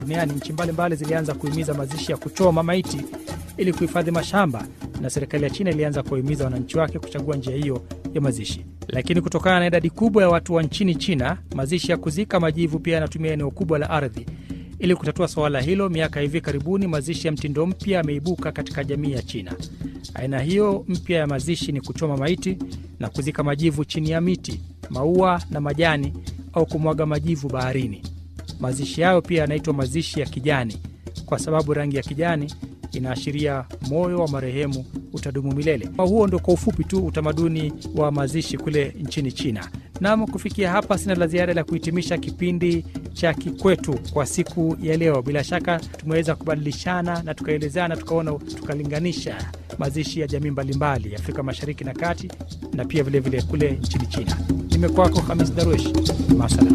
duniani, nchi mbalimbali zilianza kuhimiza mazishi ya kuchoma maiti ili kuhifadhi mashamba, na serikali ya China ilianza kuwahimiza wananchi wake kuchagua njia hiyo ya mazishi. Lakini kutokana na idadi kubwa ya watu wa nchini China, mazishi ya kuzika majivu pia yanatumia eneo kubwa la ardhi. Ili kutatua suala hilo, miaka hivi karibuni mazishi ya mtindo mpya yameibuka katika jamii ya China. Aina hiyo mpya ya mazishi ni kuchoma maiti na kuzika majivu chini ya miti, maua na majani, au kumwaga majivu baharini. Mazishi hayo pia yanaitwa mazishi ya kijani kwa sababu rangi ya kijani inaashiria moyo wa marehemu utadumu milele. Huo ndo kwa ufupi tu utamaduni wa mazishi kule nchini China. Nam, kufikia hapa sina la ziada la kuhitimisha kipindi cha Kikwetu kwa siku ya leo. Bila shaka tumeweza kubadilishana na tukaelezana, tukaona, tukalinganisha mazishi ya jamii mbalimbali Afrika Mashariki na Kati na pia vilevile vile kule nchini China. Nimekwako Hamis Daruesh, masala